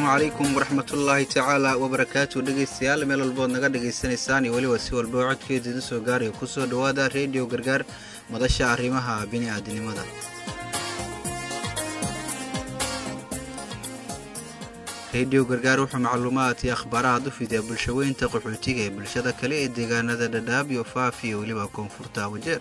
asalaamu calaykum waraxmatullaahi tacaala wabarakaatu dhegeystayaal meel walbood naga dhegaysanaysaan iyo weliba si walba oo codkeeda idin soo gaarayo kusoo dhowaada reediyo gargaar madasha arrimaha bini'aadinimada reediyo gargaar wuxuu macluumaad iyo akhbaaraad u fidiyaa bulshaweynta qaxootiga ee bulshada kale ee deegaanada dhadhaab iyo faaf iyo weliba koonfurta wajeer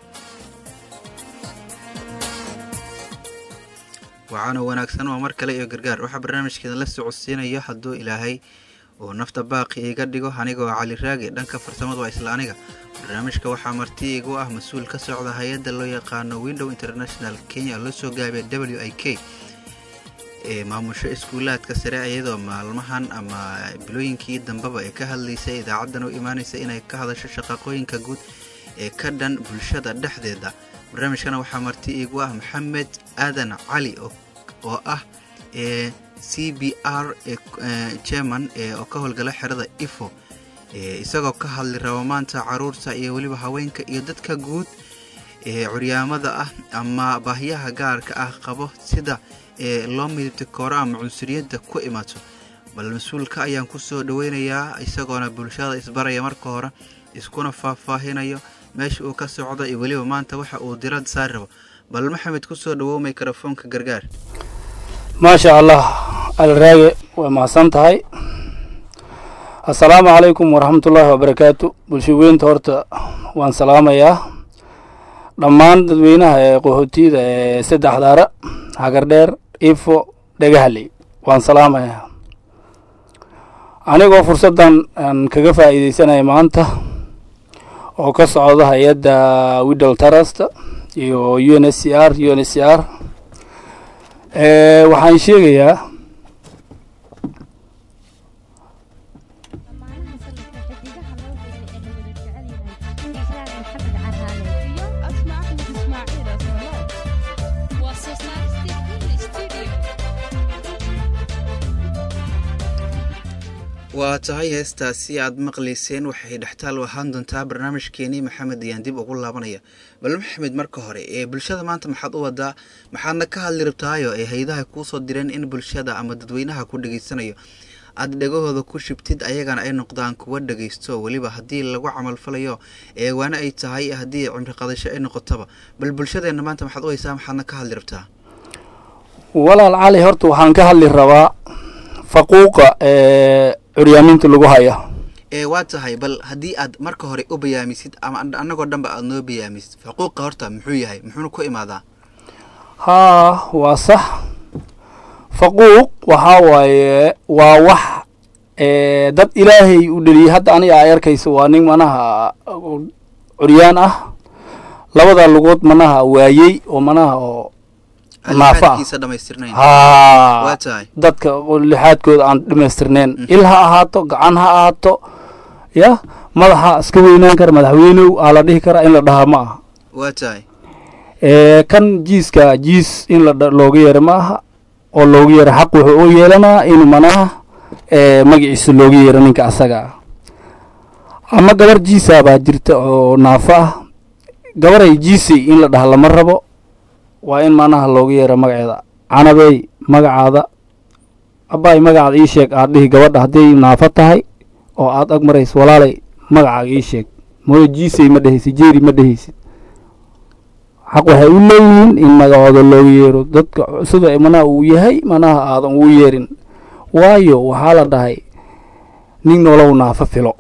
waxaana wanaagsan waa mar kale iyo gargaar waxaa barnaamijkeeda la socodsiinayo hadduu ilaahay uu nafta baaqi iga dhigo anigoo cali raagi dhanka farsamadu waa isla aniga barnaamijka waxaa marti igu ah mas-uul ka socda hay-adda loo yaqaano window international kenya loo soo gaabiya w i k ee maamusho iskuulaadka sare iyadoo maalmahan ama bilooyinkii dambeba ee ka hadlaysay idaacaddan u imaanaysa inay ka hadasho shaqaqooyinka guud ee ka dhan bulshada dhexdeeda barnaamijkana waxaa marti iigu ah maxamed aadan cali oo ah ee c b r german oo ka howlgala xerada ifo isagoo ka hadli raba maanta caruurta iyo weliba haweenka iyo dadka guud ee curyaamada ah ama baahyaha gaarka ah qabo sida ee loo midibta kooro ama cunsuriyadda ku imaato bal mas-uulka ayaan ku soo dhoweynayaa isagoona bulshada isbaraya marka hore iskuna faahfaahinayo meesha uu ka socdo iyo weliba maanta waxa uu dirad saari rabo bal maxamed ku soo dhawow mikrofoonka gargaar maasha allah alraage waa mahadsan tahay assalaamu calaykum waraxmatullaahi wabarakaatu bulshaweynta horta waan salaamayaa dhammaan dadweynaha ee qaxootiyada ee saddex daara hagardheer ifo dhagahaley waan salaamayaa anigoo fursaddan aan kaga faa'iideysanaya maanta oo ka socda hay-adda widdle trust iyo u n s c r u n s c r waxaan sheegayaa waa tahay heestaasi aad maqlayseen waxay dhextaal ahaan doontaa barnaamijkeenii maxamed ayaan dib ugu laabanaya bal maxamed marka hore ee bulshada maanta maxaad u wadaa maxaadna ka hadli rabtaayo ee hay-adaha kuusoo direen in bulshada ama dadweynaha ku dhegaysanayo aad dhegahooda ku shibtid ayagana ay noqdaan kuwa dhegaysto weliba haddii lagu camalfalayo eewaane ay tahay haddii cimri qadasho ay noqotaba bal bulshadeenna maanta maxaad u haysaa maxaadna ka hadli rabtaa walaal cali horta waxaan ka hadli rabaa faquuqa ee curyaaminta lagu haya ee waa tahay bal haddii aad marka hore u bayaamisid ama annagoo dhanba aada noo bayaamisid faquuqa horta muxuu yahay muxuuna ku imaadaa haa waa sax faquuq waxaa waaye waa wax dad ilaahay u dheliyay hadda aniga ay arkayso waa nin manaha curyaan ah labada lugood manaha waayey oo manaha oo naafa ah haa dadka lixaadkooda aan dhamaystirneyn il ha ahaato gacan ha ahaato ya madaxa iska weynaan kara madaxweynow aa la dhihi karaa in la dhahaa ma aha waa tahay kan jiiska jiis in looga yeero ma aha oo looga yeero xaq wuxuu u yeelanaa in manaha magaciisa looga yeero ninka asaga ah ama gabar jiisa baa jirta oo naafo ah gabaray jiisay in la dhaha lama rabo waa in manaha looga yeero magaceeda canabey magacaada abaay magacaada ii sheeg aad dhihi gabadha hadday naafo tahay oo aad ag marayso walaalay magacaaga ii sheeg mooyo jiisay ma dhehaysid jeeri ma dhehaysid xaq waxay u leeyihiin in magacooda looga yeero dadka sida manaha uu yahay manaha aadan ugu yeerin waayo waxaa la dhahay nin nolow naafo filo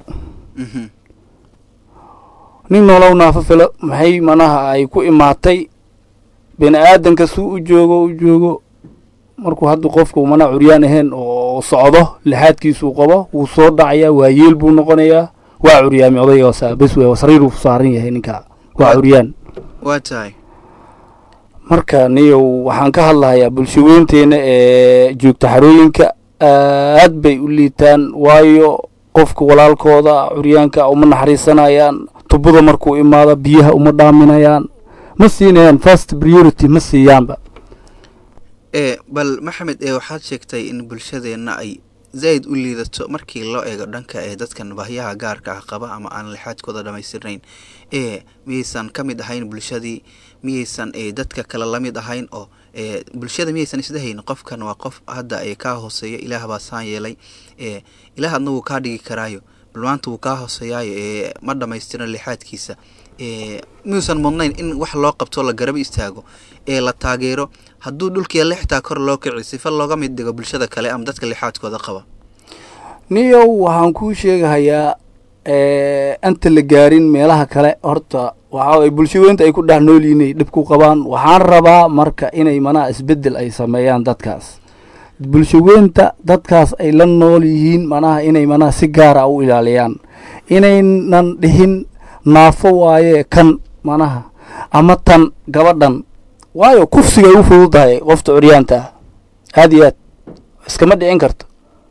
nin nolow naafo filo maxay manaha ay ku imaatay bini aadanka suu u joogo u joogo markuu hadda qofku mana curyaan ahayn oo socdo lixaadkiisuu qabo wuu soo dhacayaa waa yeel buu noqonayaa waa curyaami odayga bes wey sariiruu saaran yahay ninka waa curyaan waa tahay marka niyow waxaan ka hadlahayaa bulshaweynteena ee joogta xarooyinka aad bay u liitaan waayo qofka walaalkooda curyaanka uma naxariisanayaan tubada markuu imaado biyaha uma dhaaminayaan ma siinayaan first priority ma siiyaanba ee bal maxamed ee waxaad sheegtay in bulshadeenna ay zaid u liidato markii loo eego dhanka ee dadkan baahyaha gaarka ah qaba ama aan lixaadkooda dhammaystirnayn ee miyaysan ka mid ahayn bulshadii miyaysan ee dadka kale la mid ahayn oo ee bulshada miyaysan isdahayn qofkan waa qof hadda ee kaa hooseeya ilaah baa saan yeelay ee ilaah adna wuu kaa dhigi karaayo bal maanta wuu kaa hooseeyaayo ee ma dhammaystiran lixaadkiisa ee miyuusan mudnayn in wax loo qabto la garab istaago ee la taageero hadduu dhulkiia lixtaa kor loo kici sifa looga mid dhigo bulshada kale ama dadka lixaadkooda qaba niyow waxaan kuu sheegahayaa anta la gaarin meelaha kale horta waxaa waye bulshaweynta ay ku dhex nool yihiin ay dhib ku qabaan waxaan rabaa marka inay manaha isbeddel ay sameeyaan dadkaas bulshaweynta dadkaas ay la nool yihiin manaha inay manaha si gaara u ilaaliyaan inaynan dhihin naafo waaye kan manaha ama tan gabadhan waayo kufsigay u fududahay qofta curyaanta ah aada iyo aad iskama dhicin karto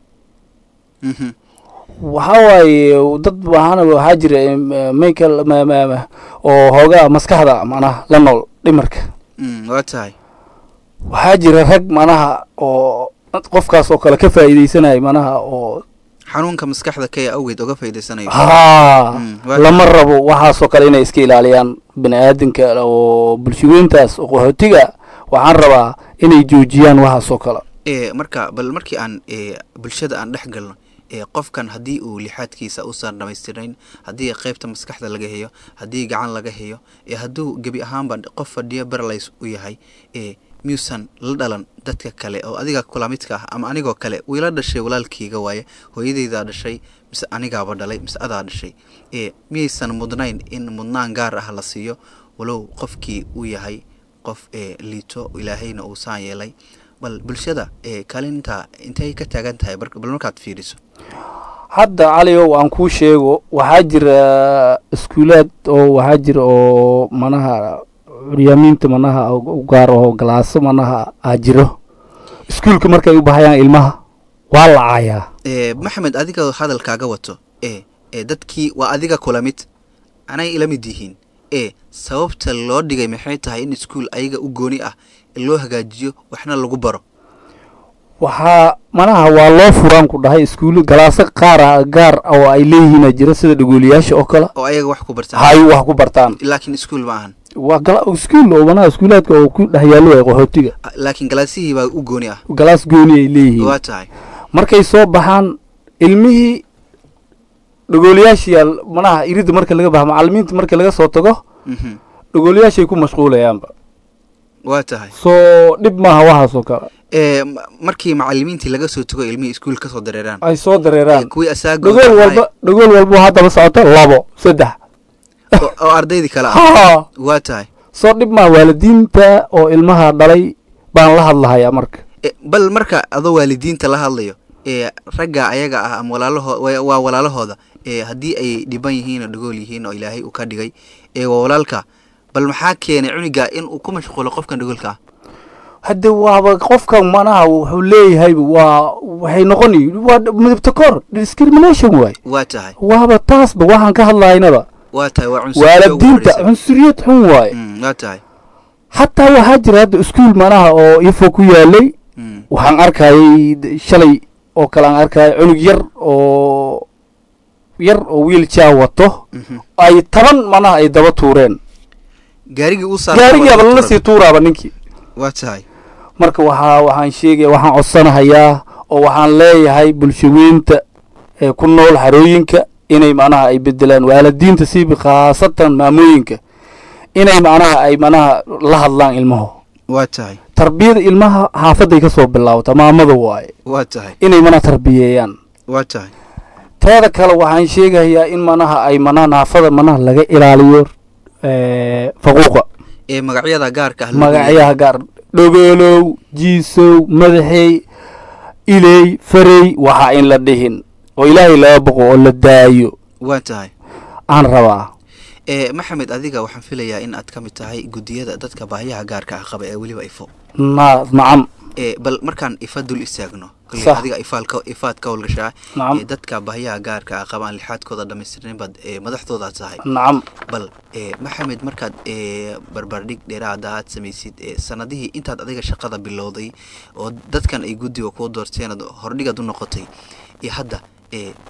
Mhm. waxaa waaye dad waxaana waxaa jira michael oo hoogaa maskaxda manaha la nool dhimarka Mm, waa tahay waxaa jira rag manaha oo qofkaas oo kale ka faa'iideysanaya manaha oo xanuunka maskaxda kaya awgeed oga faa'iidaysanayo haa Mm, waa lama rabo waxaasoo kale inay iska ilaaliyaan bini aadamka oo bulshaweyntaas oo qaxootiga waxaan rabaa inay joojiyaan waxaasoo kale ee marka bal markii aan ee bulshada aan dhex galno ee qofkan haddii uu lixaadkiisa uusan dhamaystirnayn haddii qeybta maskaxda laga heyo haddii gacan laga heyo ee hadduu gebi ahaanba qof fadhiyo barlays u yahay ee miyuusan la dhalan dadka kale oo adiga kula midka ah ama anigoo kale wiila dhashay walaalkeyga waaye hooyadeydaa dhashay mise anigaaba dhalay mise adaa dhashay ee miyaysan mudnayn in mudnaan gaar ah la siiyo walow qofkii uu yahay qof ee liito ilaahayna uu saan yeelay bal bulshada ee kaalinta intay ka taagan tahay bar- bal markaad fiiriso hadda caliow aan kuu sheego waxaa jira iskuulaad oo waxaa jira oo manaha curyaamiinta manaha u gaar oo galaaso manaha aa jiro iskuulka markay u bahayaan ilmaha waa la caayaa ee maxamed adiga hadalkaaga wato ee ee dadkii waa adiga kula mid anay ila mid yihiin ee sababta loo dhigay maxay tahay in iskuul ayaga u gooni ah loo hagaajiyo waxna lagu baro waxaa manaha waa loo furaan ku dhahay iskuulo galaaso qaar ah gaar oo ay leeyihiina jira sida dhagooliyaasha oo kale oo ayaga wax ku bartaan hay wax ku bartaan laakiin iskuul ma ahan waa gala iskuul oo manaha iskuulaadka oo ku dhex yaallo waay qaxootiga Ah, laakiin galaasihii baa u gooni ah galaas gooni ay leeyihiin waa tahay markay soo baxaan ilmihii dhagooliyaashii manaha iridda marka laga baxa macalimiinta marka laga soo tago Mhm. dhagooliyaashay ku mashquulayaanba waa tahay soo dhib maaha waxaasoo kale ee ma- markii macalimiintii laga soo tago ilmihii iskuul kasoo dareeraan ay soo ee, dareeraan kuwii asaagood dhagool walba dhagool walba haddaba socoto labo saddex oo oo ardaydii kale ah ha waa tahay soo dhib maaha waalidiinta oo ilmaha dhalay baan la hadlahayaa marka E, bal marka adoo waalidiinta la hadlayo ee ragga ayaga ah ama walaalaho wa- waa walaalahooda ee haddii ay dhiban yihiin oo dhagool yihiin oo ilaahay uu ka dhigay ee waa walaalka bal maxaa keenay cuniga in uu ku mashquulo qofkan dhagoolka ah hadde waaba qofkan manaha wuxuu leeyahay waa waxay noqoni waa midabta kor discrimination waay waa tahay waaba taasba waxaan ka hadlahaynaba waa tahay waa cunsuriyada ugu waalidiinta horreysay. cunsuriyad xun waaye Mm, waa tahay xataa waxaa jira hadda iskuul manaha oo ifo ku yaalay Mm, waxaan arkayay d- shalay oo kale aan arkayay cunug yar oo yar oo wiilja wato mhm. ay taban manaha ay daba tuureen gaarigii uu saaray gaarigiiaba lala sii tuuraaba ninkii waa tahay marka waxaa waxaan sheegaya waxaan codsanahayaa oo waxaan leeyahay bulshaweynta ee ku nool xarooyinka inay macnaha ay bedelaan waalidiinta siiba khaasatan maamooyinka inay macnaha ay macnaha la hadlaan ilmaho waa tahay tarbiyada ilmaha xaafaday ka soo bilaawata maamada waaye waa tahay inay manaha tarbiyeeyaan waa tahay teeda kale waxaan sheegayaa in manaha ay manaha naafada manaha laga ilaaliyo eh, faquuqa ee magacyada gaarka ah loo leeyahay. magacyaha gaar dhogoolow jiisow madaxey iley farey waxaa in la dhihin oo ilaahay laga boqo oo la daayo waa tahay aan rabaa ee maxamed adiga waxaan filayaa in aad ka mid tahay guddiyada dadka baahiyaha gaarka ah qaba ee weliba ifo na nacam ee bal markaan ifa dul istaagno kolley Sax. adiga ifaalka ifaad ka howlgashaa nacam ee dadka baahiyaha gaarka ah qabaan lixaadkooda dhammaystirnayn baad ee madaxdooda tahay nacam bal ee maxamed markaad ee barbardhig dheeraada aad samaysid ee sanadihii intaad adiga shaqada bilowday oo dadkan ay guddiga kuu doorteen aad hordhigaad u noqotay iyo hadda ee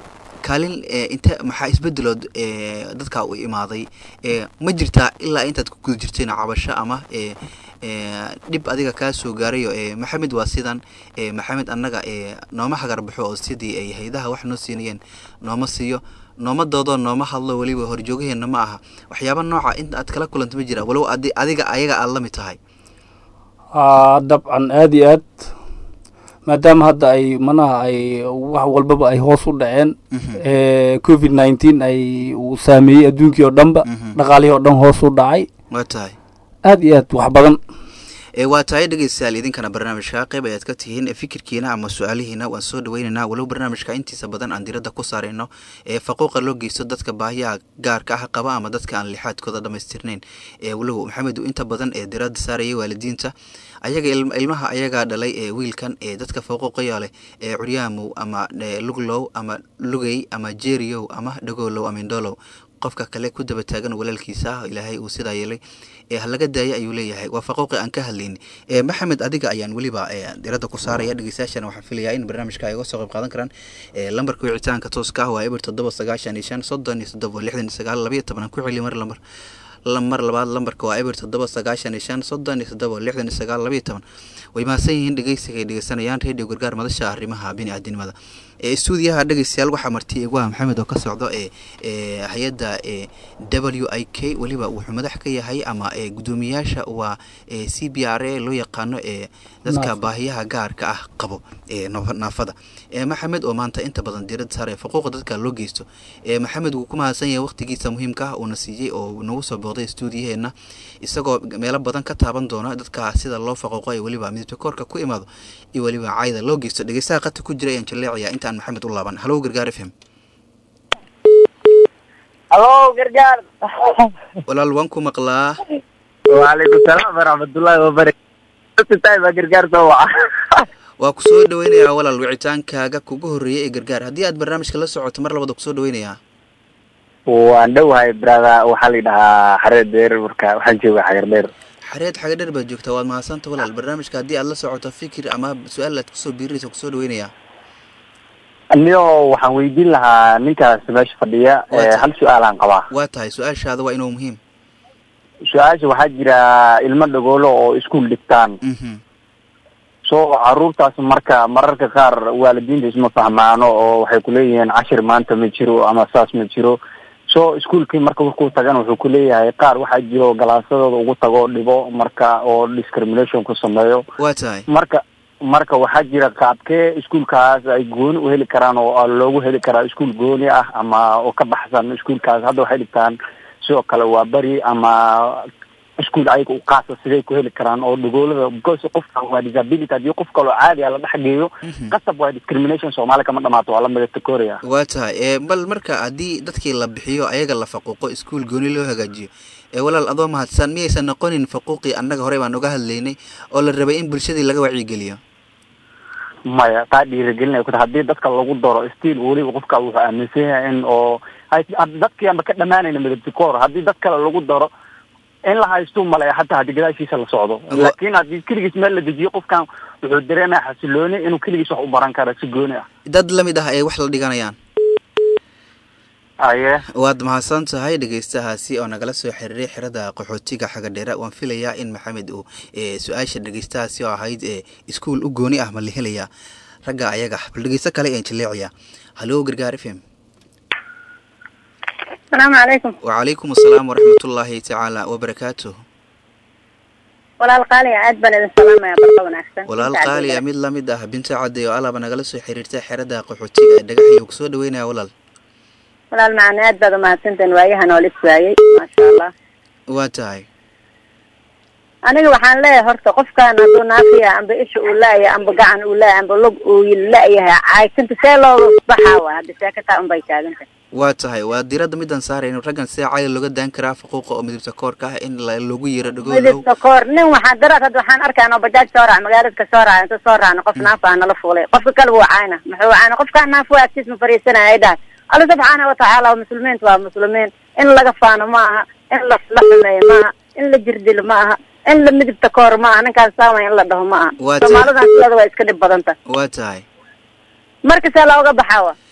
kaalin inte maxaa isbedelood dadka u imaaday ma jirtaa ilaa intaad ku guda jirteen cabasho ama dhib adiga kaa soo gaarayo maxamed waa sidan maxamed annaga nooma hagarbaxo oo sidii ay haydaha wax noo siinayeen nooma siiyo nooma doodoo nooma hadlo weliba horjoogaheenna ma aha waxyaaba nooca inta aad kala kulanta ma jira walow adi adiga ayaga aada la mid tahay dabcan aada iyo aad maadaama hadda ay manaha ay wax walbaba ay hoos u dhaceen covid nineteen ay uu saameeyey adduunkii oo dhanba dhaqaalihii oo dhan hoos u dhacay waa tahay aada iyo aad wax badan waa tahay dhegeystayaal idinkana barnaamijka qayb ayaad ka tihiin fikirkiina ama su-aalihiina waan soo dhaweyneynaa walow barnaamijka intiisa badan aan diradda ku saarayno ee faquuqa loo geysto dadka baahiyaha gaarka ah qaba ama dadka aan lixaadkooda dhamaystirnayn walow maxamed uu inta badan ee diradda saarayay waalidiinta ayaga ilmaha ayagaa dhalay ee wiilkan ee dadka faquuqaya leh ee curyaamow ama luglow ama lugey ama jeriyow ama dhagoolow ama indolow qofka kale ku daba taagan walaalkiisa ah ilaahay uu sidaa yeelay ee halaga daaya ayuu leeyahay waa faquuqi aan ka hadlayni maxamed adiga ayaan weliba diradda ku saaraya dhegeystayaashana waxaan filayaa in barnaamijka ay uga soo qayb qaadan karaan lambarka wicitaanka tooska ah waa eber toddoba sagaashan iyo shan soddon iyo toddoba lixdan iyo sagaal labayo toban aan ku celi mar lamar mar labaad lambarka waa eber toddoba sagaashan iyo shan soddon iyo toddoba lixdan iyo sagaal labayo toban way mahadsan yihiin dhegeysiga ay dhegeysanayaan radio gargaar madasha arrimaha bini-aadinimada stuudiyaha dhegeystayaal waxaa marti igu ah maxamed oo ka socdo ee hay-adda w i k weliba wuxuu madax ka yahay ama guddoomiyaasha waa c b r a loo yaqaano ee dadka baahiyaha gaarka ah qabo ee naafada maxamed oo maanta inta badan diirada saar ee faquuqa dadka loo geysto maxamed wuu ku mahadsan yahay waqtigiisa muhiimka ah uuna siiyey oo nagu soo booqday stuudiyaheena isagoo meelo badan ka taaban doona dadka sida loo faquuqo ee weliba midabta koorka ku imaado iyo weliba cayda loo geysto dhegeystaha qata ku jira ayaan jaleecaya intaan maxamed u laaban halow gargaar f m halo gargaar walaal waan ku maqlaa waalaykum salaam waraxmatullaahi wabarakatu baa gargaar soo waca waa ku soo dhaweynayaa walaal wicitaankaaga kugu horreeyay ee gargaar haddii aad barnaamijka la socoto mar labada kusoo dhaweynayaa waan dhowahay brada waxaa la yidhahaa xareed dheer marka waxaan jooga xagar dheer xareed xaga dheer baad joogtaa waad mahadsanta walaal barnaamijka haddii aad la socoto fikir ama su-aal aad kusoo biirinaysa kusoo dhaweynayaa niyo waxaan weydiin lahaa ninkaas meesha fadhiya hal su-aalaan qabaa waa tahay su-aashaada waa inuu muhiim su-aasha waxaa jira ilmo dhagoolo oo iskuol dhigtaan so caruurtaas marka mararka qaar waalidiinta isma fahmaano oo waxay kuleeyihiin cashir maanta ma jiro ama saas ma jiro so iskuolkii marka markuu tagan wuxuu kuleeyahay qaar waxaa jiro galaasadooda ugu tago dhibo marka oo discrimination ku sameeyo waa tahay marka marka waxaa jira qaabkee iskuolkaas ay gooni u heli karaan oo loogu heli karaa iskuol gooni ah ama oo ka baxsan iskuolkaas hadda waxay dhigtaan sidoo kale waa beri ama iskuol ayaga u qaasa siday ku heli karaan oo dhagoolada because qofka waa disability haddii qof kaloo caadi a la dhex geeyo qasab waa discrimination soomaali kama dhamaato waa lamida takoria waa tahay bal marka haddii dadkii la bixiyo ayaga la faquuqo iskuol gooni loo hagaajiyo walaal adoo mahadsan miyaysan noqonin faquuqii annaga horey baan uga hadlaynay oo la rabay in bulshadii laga wacyigeliyo maya taa dhiirigelinay ku ta haddii dadka lagu daro stiil weliba qofka wuxuu aaminsan yahay in oo dadkii anba ka dhamaanayna midabtikoor haddii dad kale lagu daro in la haysto malaya hataa haddii gadaashiisa la socdo laakin haddii keligiis meel la dejiyo qofkan wuxuu dareemaya xasilooni inuu keligiis wax u baran kara si gooni ah dad lamid ah ay wax la dhiganayaan aye waad mahadsan tahay dhegeystahaasi oo nagala soo xiriiray xerada qaxootiga xagadheera waan filayaa in maxamed uu su-aasha dhegeystahaasi oo ahayd iskuol u gooni ah ma la helayaa ragga ayaga bal dhegeysto kale aan jaleecaya halo gargaar f m asalaamu calaykum wacalaykum asalaam waraxmatullaahi tacaala wabarakaatu walaal qaaliya aad baan idin salaamaya barka wanaagsan walaal qaaliya mid lamid ah binta cadde oo alaaba nagala soo xiriirtay xerada qaxootiga ee dhagaxyo kusoo dhaweynaya walaal walaal macane aad baad umahadsantahin waayahan oo lis waayey maasha allah waa tahay aniga waxaan leeyahay horta qofkan hadduu naafiya amba isha uu laaya amba gacan uu laaya amba lug uu la-yahay caysanta see looga baxaa waay hadda seekataa unbay taagantahay waa tahay waa diradda midaan saarayno raggan see cali looga daan karaa faquuqa oo midabta koorka ah in loogu yiro dhagoolow midabta koor nin waxaan daraad hadda waxaan arkaa oo bajaaj soo raac magaalada ka soo raac inta soo raacno qof naafa nala fuulay qofka kale wuu caayna muxuu caayna qofkaan naafo agtiis ma fariisanaya ay dhahay alla subxaana watacaala muslimiinta waa muslimiin in laga faano ma aha in la la xumeeyo ma aha in la jirdilo ma aha in la midibta koor ma aha ninkaan saamay in la dhaho ma aha Waa tahay. soomaalidan sideeda waa iska dhib badanta waa tahay marka see looga baxaa wa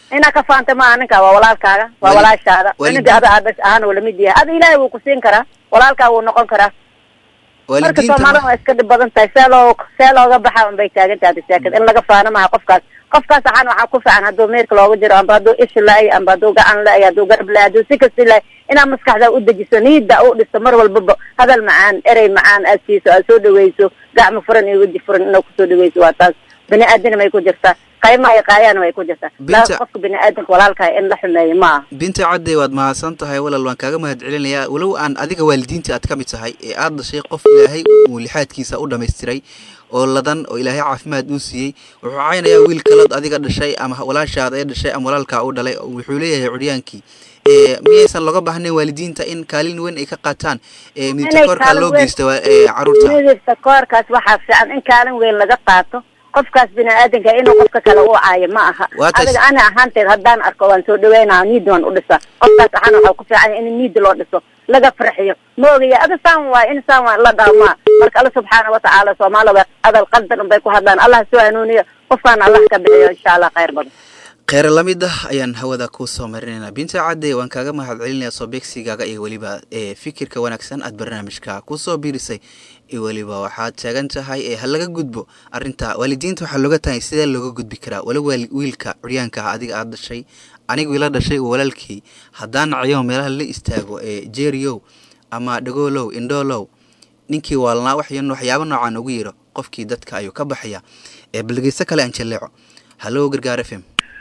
inaa ka faanta maaha ninka waa walaalkaaga waa Wali- walaashaada wali- ninka ada aadash ahaan uu lamid yahay ada ilaahay wuu ku siin karaa walaalkaa wuu noqon karaa marka waalidiinta soomaalida ma- waa iska dhib badan tahay see loo see looga baxa unbay taagan tahay sheekada in laga faano maha qofkaas qofkaas waxaan waxaa ku fiican hadduu meerka looga jiro amba hadduu ishi la-ay amba hadduu gacan la-ay hadduu garab la-ay hadduu si kasta la-ay inaad maskaxda u dejiso niida u dhisto mar walbaba hadal macaan erey macaan aad siiso aad soo dhaweyso gacmo furan iyo weji furan inaad kusoo dhaweyso waa taas bini aadina may ku jirtaa qaymaha iyo qaayana way ku jirtaa Binta- laakiin qofka bini aadamka walaalkaa in la xumeeyo ma aha binta cadde waad mahadsan tahay walaal waan kaaga mahad celinayaa walow aan adiga waalidiinta aad ka mid tahay ee aad dhashay qof ilaahay uu lixaadkiisa u dhammaystiray oo ladan oo ilaahay caafimaad uu siiyey wuxuu caynayaa wiil kalood adiga dhashay ama walaalshaada ee dhashay ama walaalkaa u dhalay wuxuu leeyahay curyaankii ee miyaysan looga baahnayn waalidiinta in kaalin weyn ay ka qaataan ee midta koorkaa kaalin loo weyn- geysta waa- ee caruurta midabka koorkaas waxaa fiican in kaalin weyn laga qaato qofkaas bini aadanka inuu qofka kale u caayo ma aha Waa taas- adiga ana ahaanteed haddaan arko waan soo dhaweynaa niid waan u dhisa qofkaas waxaana waxaa ku fiican yahay in niid loo dhiso laga farxiyo ma ogaya ada saan waay in saan waay la dhaamaa marka alla subxaana watacaala soomaali way adal qaldan unbay ku hadlaan allah soo hanuuniyo qofkaana allah ka bixiyo insha allah khayr badan kheyr lamid ah ayaan hawada kuu soo marinaynaa binta cadde waan kaaga mahad celinayaa soo beegsigaaga iyo weliba ee fikirka wanaagsan aad barnaamijka kusoo biirisay iyo weliba waxaad taagan tahay ee ha laga gudbo arrinta waalidiinta waxaa looga tahay sidee looga gudbi karaa wala waali wiilka curyaanka ah adiga aad dhashay anigu ila dhashay oo walaalkii haddaan nacayo meelaha la istaago ee jeeriyow ama dhagoolow indhoolow ninkii waalnaa waxyan waxyaabo noocaan ugu yiro qofkii dadka ayuu ka baxaya ee baldegeysto kale aan jaleeco hallo gargaar f m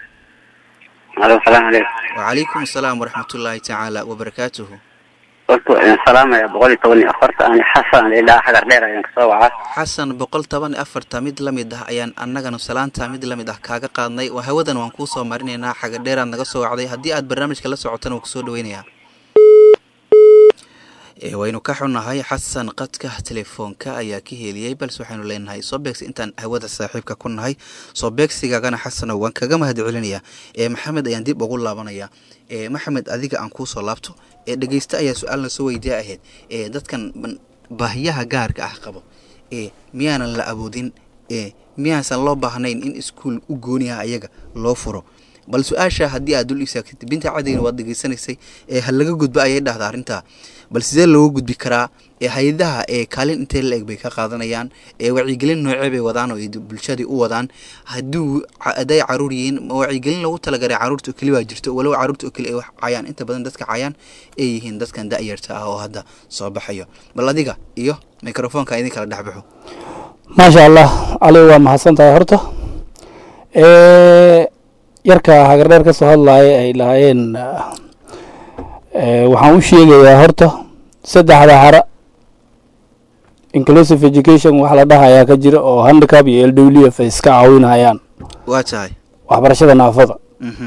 alo salaamu calaykum وعليكم السلام ورحمة الله تعالى وبركاته horta waa idin salaamaya boqol iyo toban iyo afarta ani xasan ilaa xagar dheer ayaan kasoo wacaa xasan boqol toban iyo afarta mid la mid ah ayaan annagana salaanta mid la mid ah kaaga qaadnay waa hawadan waan kuu soo marinaynaa xaga dheeraad naga soo wacday haddii aad barnaamijka la socotana waan kusoo dhaweynayaa Ee, waynu ka xunnahay xasan qadka telefoonka ayaa ka heliyey balse waxaynu leenahay soo beegsi intaan hawada saaxiibka ku nahay soo beegsigaagana xasanow waan kaga mahad celinayaa ee maxamed ayaan dib ugu laabanayaa ee maxamed adiga aan kuusoo laabto ee dhegeyste ayaa su-aalna soo weydiya ahayd ee dadkan ban- baahiyaha gaarka ah qabo ee miyaanan la awoodin ee miyaasan loo baahnayn in iskuul u gooniha ayaga loo furo bal su-aasha haddii aad dul istaagtid binta cadayna waad degeysanaysay ee ha laga gudbo ayay dhahda arrintaa bal sidee looga gudbi karaa ee hay-adaha ee kaalin intee la eg bay ka qaadanayaan ee wacyigelin noocee bay wadaan oo ay bulshadii u wadaan hadduu ca- hadday caruur yihiin ma wacyigelin loogu talagalay caruurta oo keli baa jirto walow caruurta oo keli ay wax cayaan inta badan dadka cayaan ay yihiin dadkan da-yarta ah oo hadda soo baxayo bal adiga iyo microfoonka idin kala dhexbaxo maasha allah cali waa mahadsan tahay horta Eh, yarka hagardheer ka soo hadlaaya ay lahaayeen eh, waxaan u sheegayaa horta saddexda hara inclusive education wax la dhahayaa ka jira oo handicap iyo l w f ay iska caawinayaan waa tahay waxbarashada naafada mhm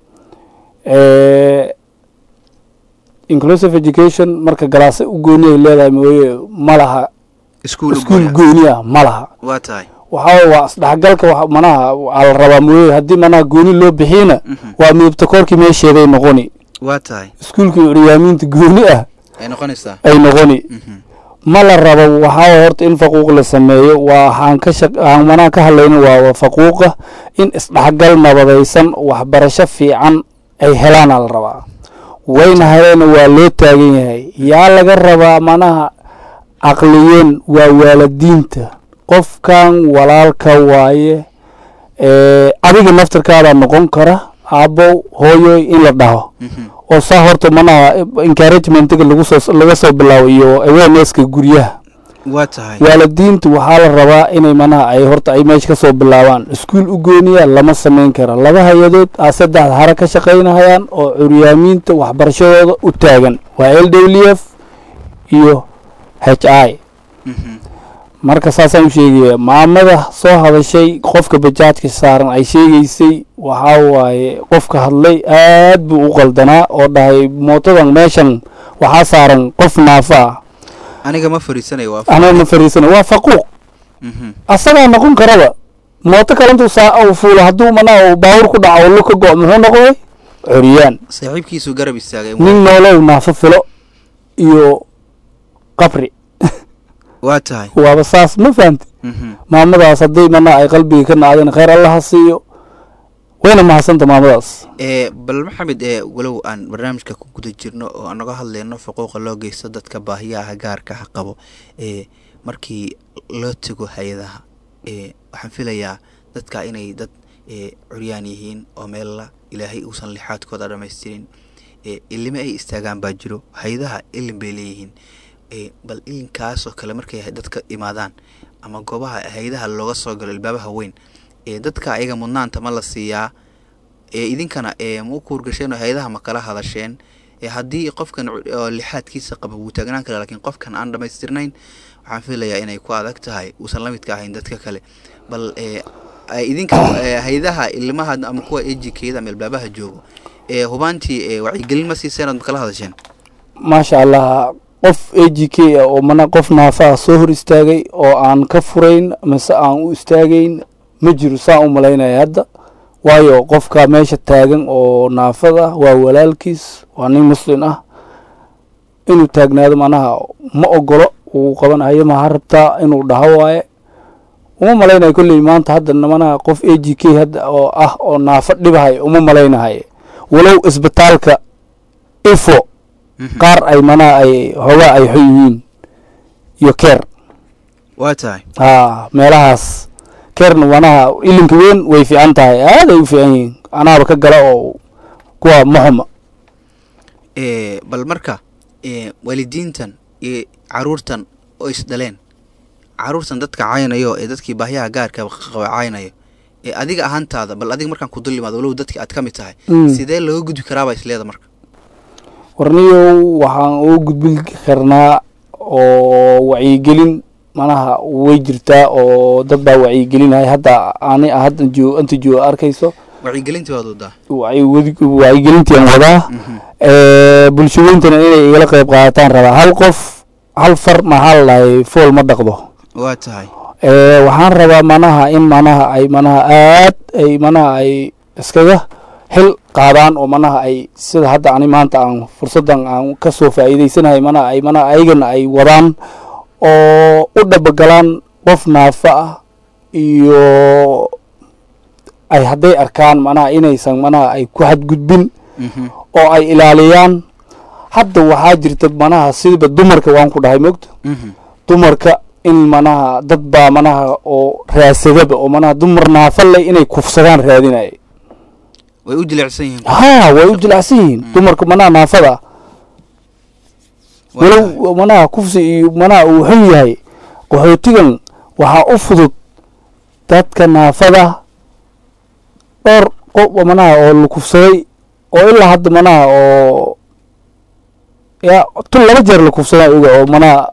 Eh, inclusive education marka galaase u gooni ay leedahay mooye ma laha iskuul iskuul gooni ah ma laha waa tahay waxaa waa isdhexgalka wax manaha waxaa la rabaa mooye haddii manaha gooni loo bixiyna Mhm. waa midabta koorkii meesheeday noqoni waa tahay iskuulkii curyaamiinta gooni ah ay noqonaysaa ay noqoni mhm ma la rabo waxaa horta in faquuq la sameeyo waa waxaan ka shaq aan manaha ka hadlayna waa faquuqa in isdhexgal nabadaysan waxbarasho fiican ay helaana la rabaa wayna heleena waa loo taagan yahay yaa laga rabaa manaha caqliyen waa waalidiinta qofkan walaalka waaye ee, adiga naftarkaadaa noqon kara aabbow hooyoy in la dhaho mhm oo saa horta manaha encouragementiga lagu soo laga soo bilaabo iyo awarenesska guryaha waa tahay waalidiintu waxaa la rabaa inay manaha ay horta ay meesha ka soo bilaabaan iskuul u gooniya lama samayn kara laba hay-adood aa saddex hare ka shaqaynahayaan oo curyaamiinta waxbarashadooda u taagan waa l w f iyo h i mhm marka saasaan u sheegaya maamada soo hadashay qofka bajaajka saaran ay sheegaysay waxaa waaye qofka hadlay aad buu u qaldanaa oo dhahay mootadan meeshan waxaa saaran qof naafa ah aniga ma fariisanayo waa anaa ma fariisana waa faquuq mhm asagaa noqon karaba mooto kalantuu saa uu fuulo hadduu manaa uu baawur ku dhaco lo ka go' muxuu noqday curyaan saaxiibkiisu garab istaagay nin noolow naafo filo iyo qabri waa tahay waaba saas ma fahamti mhm maamadaas haddii manaa ay qalbiga ka naadeen khayr allaha siiyo wayna mahadsanta maamadaas ee bal maxamed ee walow aan barnaamijka ku guda jirno oo aan naga hadlayno xuquuqa loo geysto dadka baahiyaha gaarka ah qabo ee markii loo tago hay-adaha ee waxaan filayaa dadka inay dad ee curyaan yihiin oo meella ilaahay uusan lixaadkooda dhamaystirin ee ilime ay istaagaan baa jiro hay-adaha ilin bay leeyihiin ee bal ilinkaasoo kale markay dadka imaadaan ama goobaha hay-adaha looga soo galo ilbaabaha weyn ee dadka ayaga mudnaanta ma la siiyaa ee idinkana ee ma u kuurgasheen oo hay-adaha ma kala hadasheen ee haddii qofkan cu- oo lixaadkiisa qaba wuu taagnaan kara laakiin qofkan aan dhamaystirnayn waxaan filayaa inay ku adag tahay uusan la midka ahayn dadka kale bal ee ay idinka ee, hay-adaha ilmaha ama kuwa ejikeeda ama ilbaabaha joogo ee hubaantii ee wacyigelin ma siiseen ood ma kala hadasheen maasha allah qof a g k ah oo mana qof naafaha soo hor istaagay oo aan ka furayn mise aan u istaagayn ma jiro saan u malaynaya hadda waayo qofka meesha taagan oo naafada waa walaalkiis waa nin muslin ah inuu taagnaado manaha ma ogolo uu qabanayo maha rabtaa inuu dhaho waaye uma malaynayo kolley maanta hadda manaha qof a g k hadda oo ah oo naafo dhibahayo uma malaynahaye walow isbitaalka ifo qaar ay manaa ay hoogaa ay xo yihiin iyo keer waa tahay haa meelahaas keerna manaha ilinka weyn way fiican tahay aad ay u fiican yihiin anaaba ka gala oo kuwa maxuma ee bal marka ee waalidiintan iyo caruurtan oo isdhaleen caruurtan dadka caynayo ee dadkii baahyaha gaarka qaba caynayo ee adiga ahaantaada bal adiga markaan ku dul imaado walow dadkii aad ka mid tahay Mm. sidee looga gudbi karaabaa isleeda marka warniyow waxaan uga gudbin karnaa oo wacyigelin manaha way jirtaa oo dad baa wacyigelinaya hadda ani hadda joo inta joo arkayso wacyigelintii waad wadaa wacyi- wadi- wacyigelintian wadaa ee, bulshooyintana inay igala qayb qaadataan rabaa hal qof hal far maxaa la dhahay fool ma dhaqdo waa tahay ee, waxaan rabaa manaha in manaha ay manaha aad ay manaha ay iskaga xil qaadaan oo manaha ay sida hadda ani maanta aan fursaddan aan kasoo faa'iidaysanahay manaha ay manaha ayagana ay wadaan oo u dhabagalaan qof naafa ah iyo ay hadday arkaan manaha inaysan manaha ay ku xadgudbin Mhm. oo ay ilaaliyaan hadda waxaa jirta manaha sidiba dumarka waan ku dhahay mogta Mhm. dumarka in manaha dad baa manaha oo raasadaba oo manaha dumar naafale inay kufsadaan raadinaya way u jilicsan yihiin haa way u jilacsan yihiin dumarka manaha naafada ah Waa tahay. walow manaha kufsi iyo manaha uu xun yahay qaxootigan waxaa u fudud dadka naafada dhowr qof oo manaha oo la kufsaday oo ilaa hadda manaha oo ya tun laba jeer la kufsadaa oga oo manaha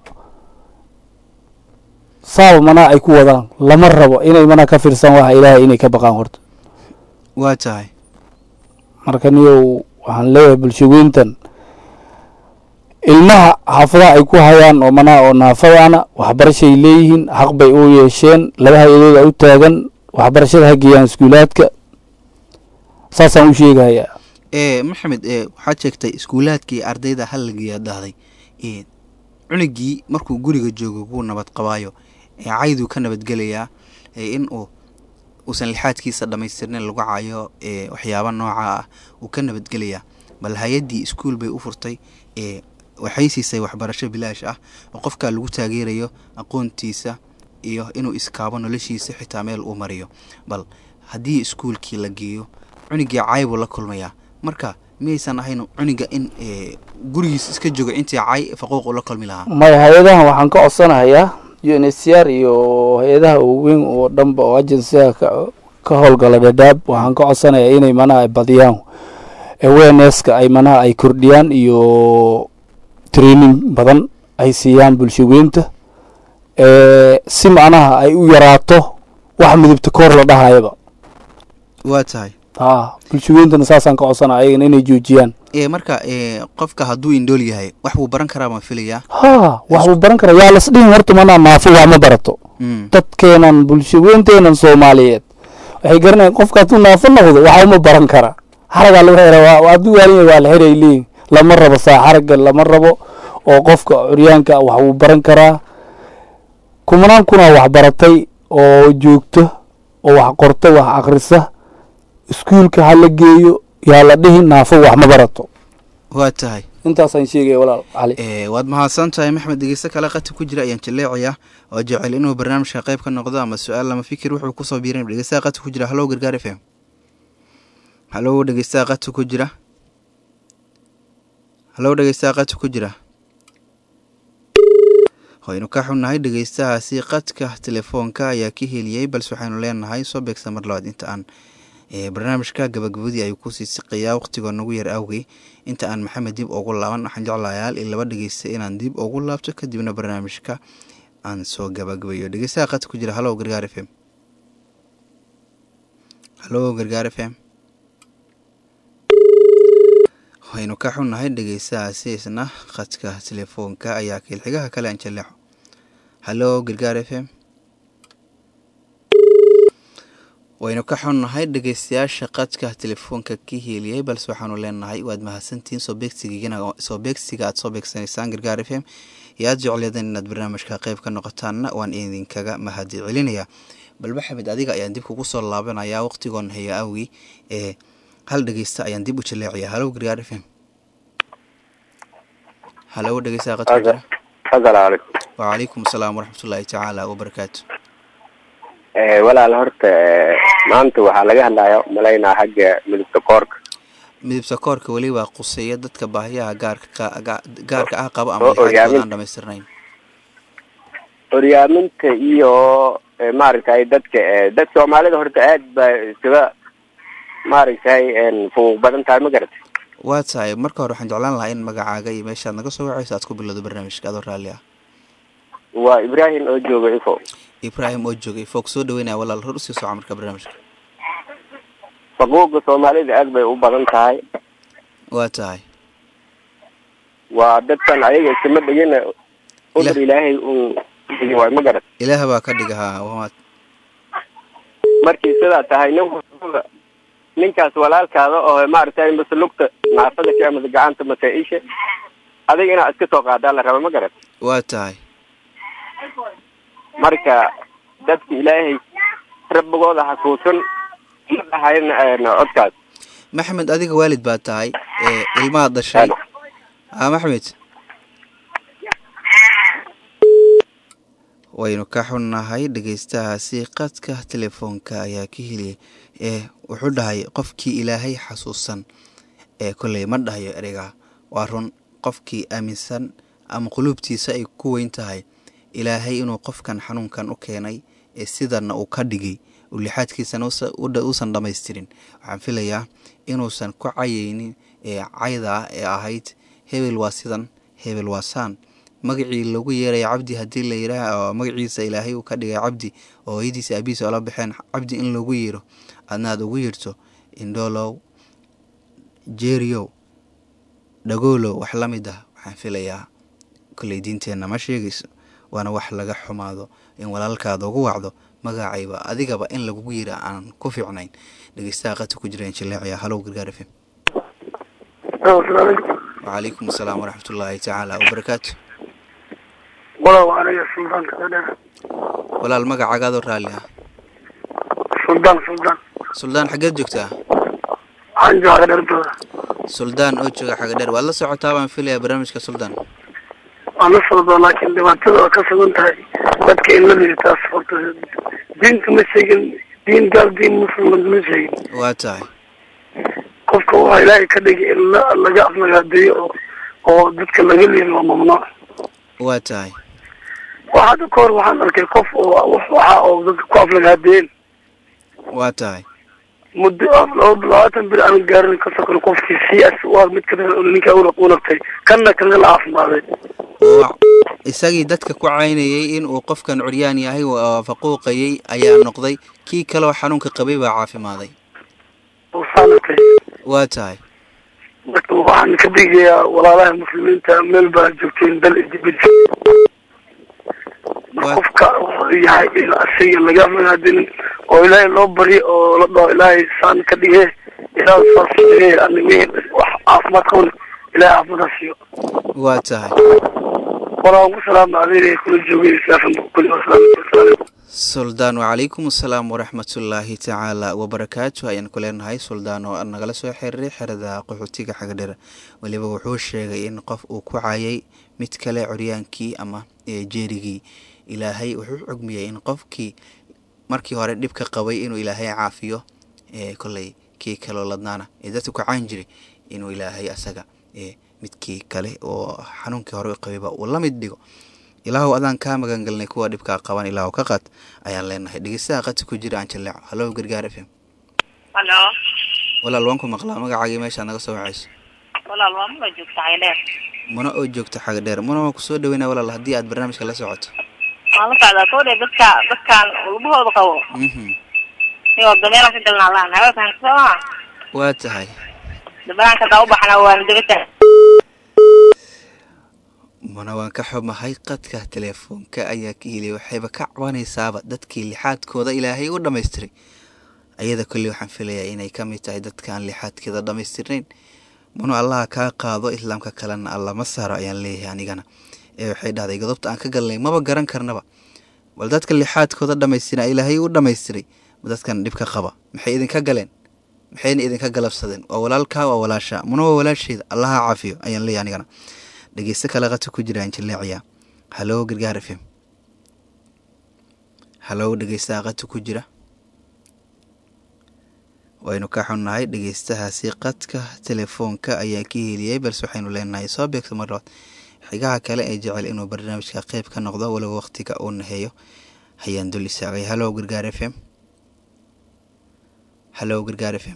saaba manaha ay ku wadaan lama rabo inay manaha ka fiirsan waxa ilaahay inay ka baqaan horta waa tahay marka niyow waxaan leeyahay bulshaweyntan ilmaha xaafadaha ay ku hayaan oo manaha oo naafadaana waxbarashay leeyihiin xaq bay u yeesheen laba hay-adooda u taagan waxbarashada ha geeyaan iskuulaadka saasaan u sheegahayaa ee maxamed ee waxaad sheegtay iskuulaadkii ardayda halligiyaa dhahday ee cunugii markuu guriga joogo kuu nabad qabaayo ee cayduu ka nabadgelayaa ee in uu uusan lixaadkiisa dhammaystirnayn lagu cayo ee waxyaaba nooca ah uu ka nabadgelayaa bal hay-addii iskuul bay u furtay ee waxay siisay waxbarasho bilaash ah oo qofkaa lagu taageerayo aqoontiisa iyo inuu iskaabo noloshiisa xitaa meel uu mariyo bal haddii iskuulkii la geeyo cunugii cay buu la kulmayaa marka miyaysan ahayn cuniga in ee, gurigiis iska joogo intii cay faquuq uu la kulmi lahaa maya hay-adahan waxaan ka codsanahayaa u n h c r iyo hay-adaha waaweyn oo dhanba oo agensiga ka ka howlgala dhadhaab waxaan ka codsanayaa inay manaha ay badiyaan awarenesska ay manaha ay kordhiyaan iyo training badan ay siiyaan bulshaweynta ee si macnaha ay u yaraato wax midabta koor la dhahayaba waa tahay haa bulshaweyntana saasaan ka codsanaya ayagana inay joojiyaan ee marka ee, qofka hadduu indhool yahay wax buu baran karaa baan filayaa haa wax buu baran karaa yaa las dhihin horta manaa naafo wax ma barato Mm. dadkeenan bulshaweynteenan soomaaliyeed waxay garanayaan qofka hadduu naafo noqdo waxa uma baran kara xaragaa lagu xira waa hadduu waaliya waa la xiray leeyihin lama rabo saa xaraga lama rabo oo qofka curyaanka wax wuu baran karaa kumanaan kunaa wax baratay oo joogto oo wax qorta wax akrisa iskuulka ha la geeyo yaa la dhihin naafo wax ma barato waa tahay intaasaan sheegaya walaal cali ee waad mahadsan tahay maxmed dhegeyste kale qati ku jira ayaan jaleecaya oo jecel inuu barnaamijka qayb ka noqdo ama su-aal lama fikir wuxuu kusoo biiran dhegeystaha qati ku jira hallow gargaar f m hallow dhegeystaha qati ku jira hallow dhegeystaha qati ku jira waynu ka xunnahay dhegeystahaasi qadka telefoonka ayaa ka heliyey balse waxaynu leenahay soo beegsa mar labaad inta aan barnaamijka gabagabadii ayuu kusii siqayaa waqtigoo nagu yar awgey inta aan maxamed dib ugu laaban waxaan jeclayaal in laba dhegeysta inaan dib ugu laabto kadibna barnaamijka aan soo gabagabayo dhegeystaha qadka ku jira hallow gargaar f m hallow gargaar f m waynu ka xunnahay dhegeystahaasi isna qadka telefoonka ayaa kiilxigaha kale aan jaleexo hallow gargaar f m waynu ka xunnahay dhegeystayaasha qadka telefoonka ka heliyey balse waxaanu leenahay waad mahadsantihiin soo beegsigigana soo beegsiga aad soo beegsanaysaan gargaar f m iyo aad jecleedeen inaad barnaamijka qayb ka noqotaanna waan idinkaga mahadi celinayaa bal maxamed adiga ayaan dib kugu soo laabanayaa waqtigoon haya awgii ee hal dhegeysta ayaan dib u jaleecaya hallow gargaar f m hallow dhegeystaha qadka ku jira asalaamu calaykum wacalaykum asalaam waraxmatullaahi tacaala wabarakaatu walaal horta maanta waxaa laga hadlaya malaynaa xagga midabta koorka midabta koorka weli waa quseeya dadka baahiyaha gaarka gaarka ah qabo ama Oo lixaadkooda hoggaamin. aan dhamaystirnayn horyaaminta iyo eh, maaragtay dadka eh, dad soomaalida horta aad ba iskaga maaragtay fuuq badan tahay ma garatay waa tahay marka hore waxaan jeclaan lahaa in magacaaga iyo meeshaad naga soo wacayso aad ku bilowdo barnaamijka adoo raalli ah waa ibrahim oo jooga ifo ibraahim oo joogay foog soo dhaweynaya walaal hor usii soco marka barnaamijka faquuqa soomaalida aad bay u badan tahay waa tahay waa dadkan ayaga iskama dhigina umar Ilah- ilaahay un dhigi waay ma garat ilaah baa ka dhiga haa waa markii sidaa tahay nin walbaba ninkaas walaalkaada oo maaragtay mase lugta naafada ka amase gacanta mase isha adiga inaad iska soo qaadaa la raba ma garat waa tahay marka dadka ilaahay rabbigooda xasuusan ma dhahayn codkaas maxamed adiga waalid baa tahay ee ilmaha dhashay ah maxmed waynu ka xunnahay dhegeystahaasi qadka telefoonka ayaa ka heliyay ee wuxuu dhahay qofkii ilaahay xasuusan ee kolley ma dhahayo ereyga waa run qofkii aaminsan ama quluubtiisa ay ku weyn tahay ilaahay inuu qofkan xanuunkan u keenay ee sidana uu ka dhigay uu lixaadkiisana usa- u dha- uusan dhammaystirin waxaan filayaa inuusan ku cayaynin ee cayda ee ahayd hebel waa sidan hebel waa saan magacii lagu yeeraya cabdi haddii la yidhaah oo magaciisa ilaahay uu ka dhigay cabdi oo hooyadiisa aabihiisa oola baxeen cabdi in lagu yeero adna aad ugu yeerto indhoolow jeeriyow dhagoolow wax la mid ah waxaan filayaa kolley diinteenna ma sheegayso waana wax laga xumaado in walaalkaada ugu wacdo magacayba adigaba in lagugu yira aan ku fiicnayn dhegeystaha qadka ku jira injileecaya halow gargaar f m wacalaykum asalaam waraxmatullaahi tacaala wabarakaatu walow aniga suldaanka dheer walaal magacagaadoo raalli ah suldaan suldaan suldaan xaggeed joogtaa waxaan jooga dheerdooda suldaan oo jooga xaga dheer waad la socotaa baan filayaa barnaamijka suldaan waan la socdaa laakiin dhibaatada waa ka sugan tahay dadka in la liitaas horta diinta ma sheegin diin gaal diin muslim ma sheegin waa tahay qofka waa ilaahay ka dhigay in la laga aflagaadeeyo oo oo dadka laga liido waa mamnuuc waa tahay waa hadda ka hor waxaan arkay qof oo wax waxa oo dadka ku aflagaadeeyeen waa tahay muddo laba labaatan bil aan gaarin ka sokon qofkii siyaas waa mid ka ninka u nagtay kanna kaga la caafimaaday oo isagii dadka ku caynayay in uu qofkan curyaan yahay oo faquuqayay ayaa noqday kii kaleoo xanuunka qabay baa caafimaaday oo saanatay waa tahay marka waxaan ka digayaa walaalaha muslimiinta meel baa joogteen dal idibid Waa- qofka wuxuu yahay in asiga laga aflagaadinin oo ilaahay loo baryo oo la dhaho ilaahay saan ka dhige ilaahay saas ka dhige ani wixii wax caafimaad qabna ilaahay caafimaad siiyo waa tahay walaa waan ku salaama adeer kula joogay islaafan kuli wasalaam suldaan wacalaykum asalaam waraxmatullaahi tacaala wabarakaatu ayaan ku leenahay suldaan oo nagala soo xiriiray xerada qaxootiga xagadheer weliba wuxuu sheegay in qof uu ku caayay mid kale coryaankii ama jeerigii ilaahay wuxuu cugmiyey in qofkii markii hore dhibka qabay inuu ilaahay caafiyo koley kii kaloo ladnaana ee dadka ku caan jiray inuu ilaahay asaga midkii kale oo xanuunkii hore qabayba uu la mid dhigo ilaahu adaan kaa magangelnay kuwa dhibkaa qaban ilaahu ka qaad ayaan leenahay dhegeystaha qadka ku jira aan jaleeco hallo gargaar f m halo walaal waan ku maqlaa magacaagii meeshaad naga soo wacayso walaal waa muna joogta xagadheer muna oo joogta xaga dheer muna waan kusoo dhaweynaa walaal haddii aad barnaamijka la socoto waan la socdaa kowdhe dadka dadkaan lubahooda qabo iyo dameela ka galnaa laan haweenkan kasoo waa tahay dabanaanka hadaa u baxna waana degata muna waan ka xumahay qadka teleefoonka ayaa ka heliyay waxayba ka cabanaysaaba dadkii lixaadkooda ilaahay u dhammaystiray ayada kolley waxaan filayaa inay ka mid tahay dadkaan lixaadkeeda dhammaystirnayn munu allaha kaa qaado islaamka kalena alla ma saaro ayaan leeyahay anigana ee waxay dhahday godobta aan ka galnay maba garan karnaba bal dadka lixaadkooda dhammaystira ilaahay u dhammaystiray dadkan dhibka qaba maxay idinka galeen maxayna idinka galabsadeen waa walaalkaa waa walaasha muna waa walaasheeda allaha caafiyo ayaan leeyahay anigana dhegeysto kale qata ku jiraan jaleeciya hallo gargaar f m hallo dhegeystaha qadka ku jira waynu ka xunnahay dhegeystahaasi qadka telefoonka ayaa ka heliyey balse waxaynu leenahay soo beegto mar labaad xigaha kale ee jecel inuu barnaamijka qeyb ka noqdo walow waqtiga uu naheeyo hayaan dul istaagay hallo gargaar f m hallo gargaar f m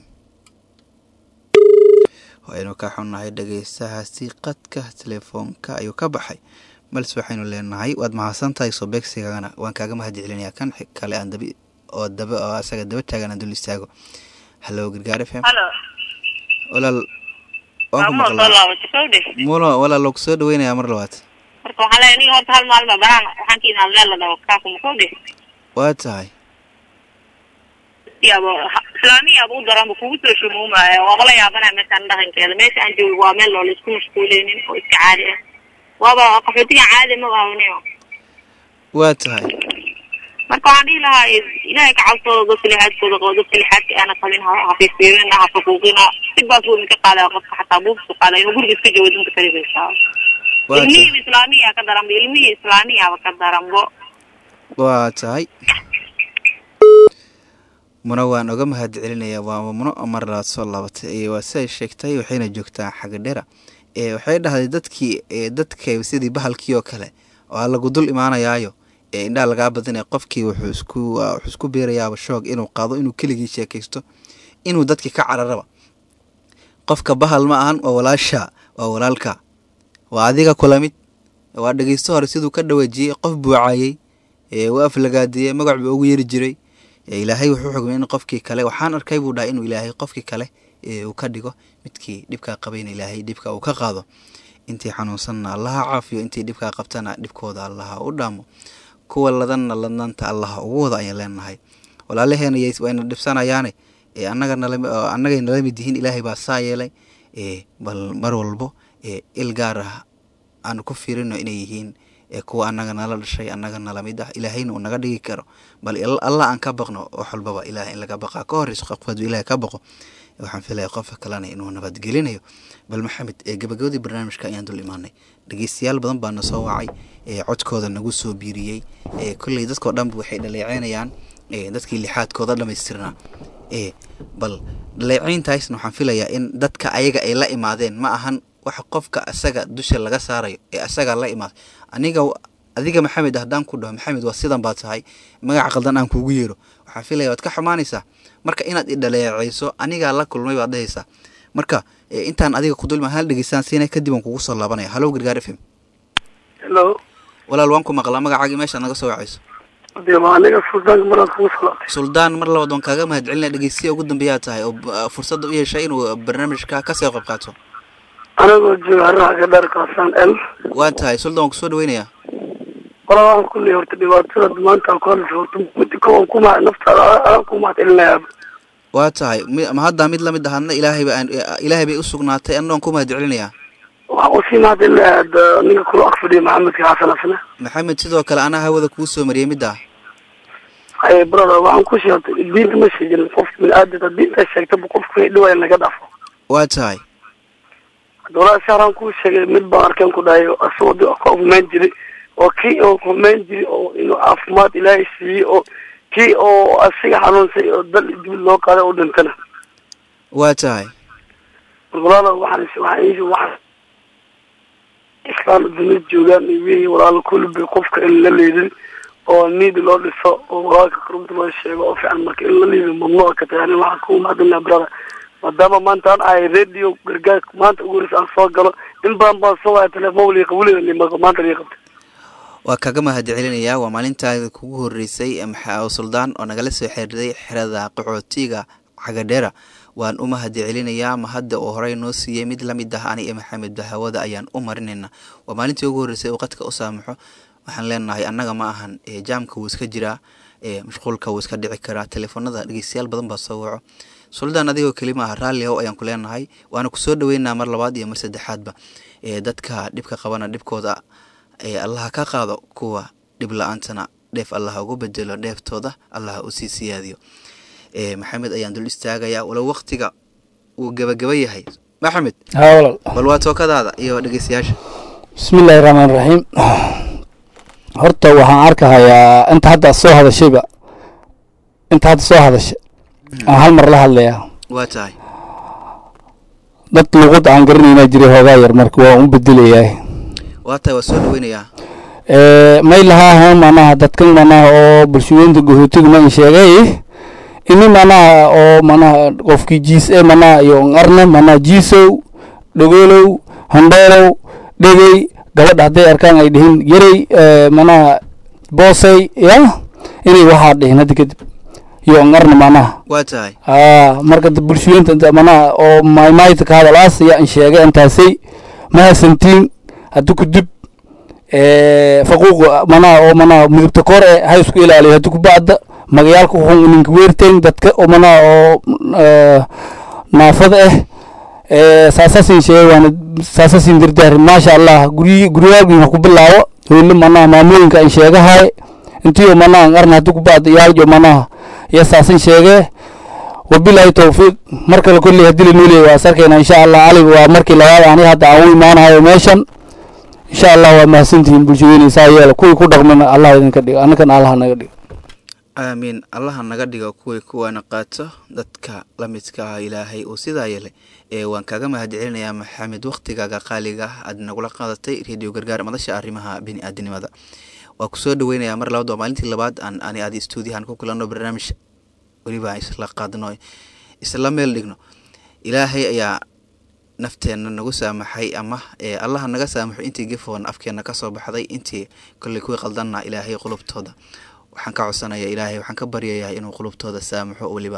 waynu ka xunnahay dhegeystahaasi qadka telefoonka ayuu ka baxay balse waxaynu leenahay waad mahadsan tahay soo beegsigagana waan kaaga mahad celinayaa kan kale aan daba oo daba oo asaga daba taagan aan dul istaago hallo gargaar f m halo walaal waa muna soo laabatay kowdhe mulo walaal loo kusoo dhaweynayaa mar labaad marka waxaa leeyahay niga horta hal maalin baa banaan waxaan ka imaan meel la dhaho kaakuma kowdhe waa tahay yaabo islaamiyaaba u daranba kugu soo shumuumaayo waaba la yaabanaya meeshaan dhaqankeeda meesha aan joogo waa meel oo laisku mashquuleynin oo iska caadi ah waaba qaxootiga caadi ma baabaniyo waa tahay marka waxaan dhihi lahaa ilaahay ka cabsooda dadka lixaadkooda qabo dadka lixaadka aana qabin ha hafiifeerina ha faquuqina si baas wuu idinka qaadaya qofka xataa buufsu qaada inuu guriga iska joogo danta kalibaysaa waa tahay ilmihii islaamiya ka daranbo ilmihii islaamiyaba ka daranbo waa tahay muna waan oga mahad celinayaa waa muno mar labaad soo laabatay waa siday sheegtay waxayna joogtaa xagadhera ee waxay dhahday dadkii dadka sidii bahalkii oo kale oo lagu dul imaanayaayo ee indhaha lagaa badinaya qofkii wuxuu isku wuxuu isku beerayaaba shoog inuu qaado inuu keligii sheekaysto inuu dadkii ka cararaba qofka bahal ma ahan waa walaasha waa walaalka waa adiga kula mid waa dhegeysto hore siduu ka dhawaajiyey qof buucaayey u aflagaadiyey magac buu ugu yeeri jiray ilaahay wuxuu xugmay in qofkii kale waxaan arkay buu dhahay inuu ilaahay qofkii kale uu ka dhigo midkii dhibkaa qabayna ilaahay dhibka uu ka qaado intii xanuunsanna allaha caafiyo intii dhibkaa qabtana dhibkooda allaha u dhaamo kuwa ladanna ladnaanta allaha ugu wada ayaan leenahay walaalaheena wayna dhibsanayaane annagay nala mid yihiin ilaahay baa saa yeelay bal mar walbo il gaar ah aanu ku fiirino inay yihiin kuwa annaga nala dhashay annaga nala mid ah ilaahayna uu naga dhigi karo bal allah aan ka baqno wax walbaba ilaah in laga baqaa ka horeyso qofku hadduu ilahay ka baqo waxaan filaya qofka kalena inuu nabadgelinayo bal maxamed gabagabadii barnaamijka ayaan dul imaanay dhegeystayaal badan baa na soo wacay codkooda nagu soo biiriyey kolley dadkao dhanba waxay dhaleeceynayaan dadkii lixaadkooda dhamaystirnaa bal dhaleeceyntaasna waxaan filayaa in dadka ayaga ay la imaadeen ma ahan waxa qofka asaga dusha laga saarayo ee asaga la imaaday aniga adiga maxamed haddaan ku dhaho maxamed waa sidan baa tahay magaca qaldan aan kuugu yeero waxaan filaya waad ka xumaanaysaa marka inaad idhaleeceyso anigaa la kulmay baad dhehaysaa marka intaan adiga ku dulma hal dhegeystaan siina kadib aan kugu soo laabanaya hallo gargaar f m hello walaal waan ku maqlaa magacaagii meeshaad naga soo wacayso dee waa aniga suldaanka maraan kugu salaatay suldaan mar labaad waan kaaga mahad celinaya dhegeystiya ugu dambeeyaa tahay oo fursadda u yeeshay inuu barnaamijka kasoo qayb qaato anagoo jooga haraha gadhaar kaasaan el waa tahay suldaan waan kusoo dhaweynayaa qola waxaan ku leeyahay horta dhibaatada maanta ku hadlaysa horta midi ko aan kuma naftaada aan ku mahad celinayaaba waa tahay mi- ma haddaa mid lamid ahadna ilaahay ba aan ilaahay bay u sugnaatay anna waan ku mahad celinayaa waxaan usii mahad celinayaa hadda ninka kula ag fadhiya maxamedka xasan asna maxamed sidoo kale anaa hawada kuu soo mariyey middaa haye brother waxaan ku sheegtay diinta ma sheegin qof bini-aadamka diinta sheegtaba qofka wixii dhibaya laga dhaafo waa tahay dowlada saaraan kuu sheegay mid baan arkeen ku dhahay asagoo di ka humeyn jiray oo kii oo humeyn jiray oo inuu caafimaad ilaahay siiyey oo kii oo asiga xanuunsay oo dal dibid loo qaaday oo dhintana waa tahay walaala waxaan waxaan waxaan islaan dunida joogaan iyo wixii walaala kulli qofka in la leedin oo niidi loo dhiso oo walaalka qurunta loo sheego oo fiican marka in la leedin mamnuuc ka tahay ani waxaan ku mahadinaa brother maadaama maanta aan ahay radio gargaarka maanta ugu horeysa aan soo galo in badan baan soo waaya telefoon waliga weliga limaqa maanta liga qabtay waa kaga mahad celinayaa waa maalintaada kugu horeysay maxaa suldaan oo nagala soo xiriiray xerada qaxootiga cagadheera waan u mahad celinayaa mahadda oo horey noo siiyey mid lamid ah ani iyo maxamed bahawada ayaan u marinayna waa maalintii ugu horreysay uu qadka u saamaxo waxaan leenahay annaga ma ahan jaamka wuu iska jiraa mashquulka wuu iska dhici karaa teleefonada dhegeystayaal badan baa soo waco suldaan adigoo kelima ah raalli how ayaan ku leenahay waana kusoo dhaweynaa mar labaad iyo mar saddexaadba dadka dhibka qabana dhibkooda allaha ka qaado kuwa dhib la-aantana dheef allaha ugu bedelo dheeftooda allaha u sii siyaadiyo maxamed ayaan dul istaagayaa walow waktiga uu gabagaba yahay maxamed haa walaal bal waa tookadaada iyo dhegeystayaasha bismillaahi raxmaan raxiim horta waxaan arkahayaa inta hadda soo hadashayba inta hadda soo hadashay aan hal mar la hadlayaa waa tahay dad luuqad aan garanaynaa jiray hoogaa yar marka waa u bedelayaa waa tahay waa soo dhaweynayaa may lahaaha manaha dadkan manaha oo bulshooyinta gahootiga ma in sheegay ini manaha oo manaha qofkii jiis e manaha iyo arne manaha jiisow dhogoolow handheelow dhegey gabadha hadday arkaan ay dhihin yarey manaha boosey ya inay waxaa dhihin hadda kadib iyo arne manaha waa tahay aa marka bulshooyinta inta manaha oo maymayta ka hadalaas ayaa in sheegay intaasay mahasantiin haddi kudib faquuq manaha oo manaha midabta kor e ha isku ilaaliyo haddi kubacda magayaalka xun ninka weerteen dadka oo manaha oo naafada ah saasasin sheegay waana saasasin dirdaari maasha allah guryi guryaagin ha ku bilaabo howle manaha maamooyinka an sheegahay intiyo manaha arna haddi kubacda iyaaljo manaha iyo saasin sheegee wabilaahi tawfiiq mar kale kolley haddii lanoo leeyay waa sarkayna insha allah cali waa markii labaad ani hadda aan u imaanahayo meeshan insha allah waa mahadsantihiin bulshadeyna saa yeela kuwii ku dhaqmina allah idinka dhigo annakan allah naga dhigo aamiin allaha naga dhigo kuway kuwaana qaato dadka la midka ah ilaahay uu sidaa yeelay ee waan kaaga mahad celinayaa maxamed waktigaaga qaaliga ah aad nagula qaadatay radio gargaar madasha arrimaha bini aadinimada waa kusoo dhaweynayaa mar labaad waa maalintii labaad aan ani aadi stuudiyahan ku kulanno barnaamij weliba isla qaadno isla meel dhigno ilaahay ayaa nafteenna nagu saamaxay ama allaha naga saamaxo intii gefoon afkeenna kasoo baxday intii kolley kuwii qaldanna ilaahay qulubtooda waxaan ka codsanaya ilaahay waxaan ka baryayaa inuu qulubtooda saamaxo weliba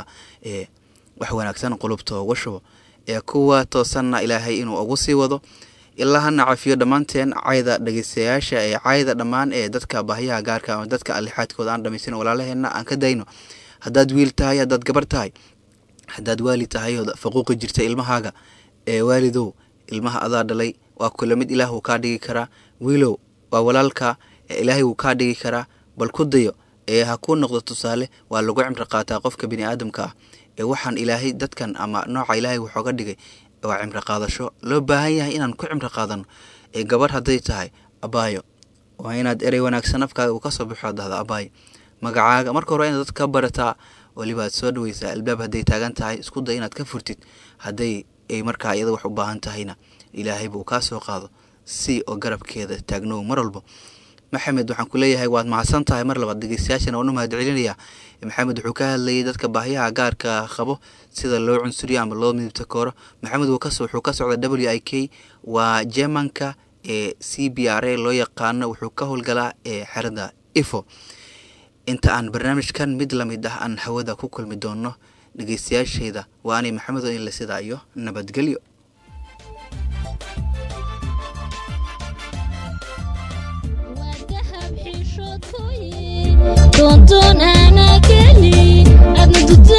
wax wanaagsan qulubtooda uga shubo ee kuwa toosanna ilaahay inuu ugu sii wado ilaa hana cafiyo dhammaanteen cayda dhegeystayaasha ee cayda dhammaan ee dadka baahiyaha gaarka ama dadka alixaadkooda aan dhamaysan walaalaheenna aan ka dayno haddaad wiil tahay haddaad gabar tahay haddaad waali tahay oo faquuqi jirta ilmahaaga ee waalidow ilmaha adaa dhalay waa kula mid ilaah wuu kaa dhigi karaa wiilow waa walaalka ilaahay wuu kaa dhigi karaa bal ku dayo ee ha kuu noqdo tusaale waa lagu cimri qaataa qofka bini aadamka ah ee waxaan ilaahay dadkan ama nooca ilaahay wuxooga dhigay waa cimri qaadasho loo baahan yahay inaan ku cimri qaadano ee gabar hadday tahay abaayo waa inaad erey wanaagsan afkaaga uu kasoo baxo dhahda abaayo magacaaga marka hore inaad dad ka barataa weliba aad soo dhaweysaa albaab hadday taagan tahay isku day inaad ka furtid hadday ay markaa iyada wax u baahan tahayna ilaahay buu kaa soo qaado si oo garabkeeda taagnow mar walbo maxamed waxaan ku leeyahay waad mahadsan tahay mar labaad dhegeystayaashana waan u mahad celinayaa maxamed wuxuu ka hadlayay dadka baahiyaha gaarka qabo sida loo cunsuriyo ama loo midibta kooro maxamed wuxuu ka socda w i k waa jermanka ee c b r a loo yaqaano wuxuu ka howlgalaa ee xerada ifo inta aan barnaamijkan mid lamid ah aan hawada ku kulmi doono dhegeystayaasheyda waa anay maxamed oo in la sidaa iyo nabadgelyo doontoon aanaa kelin adna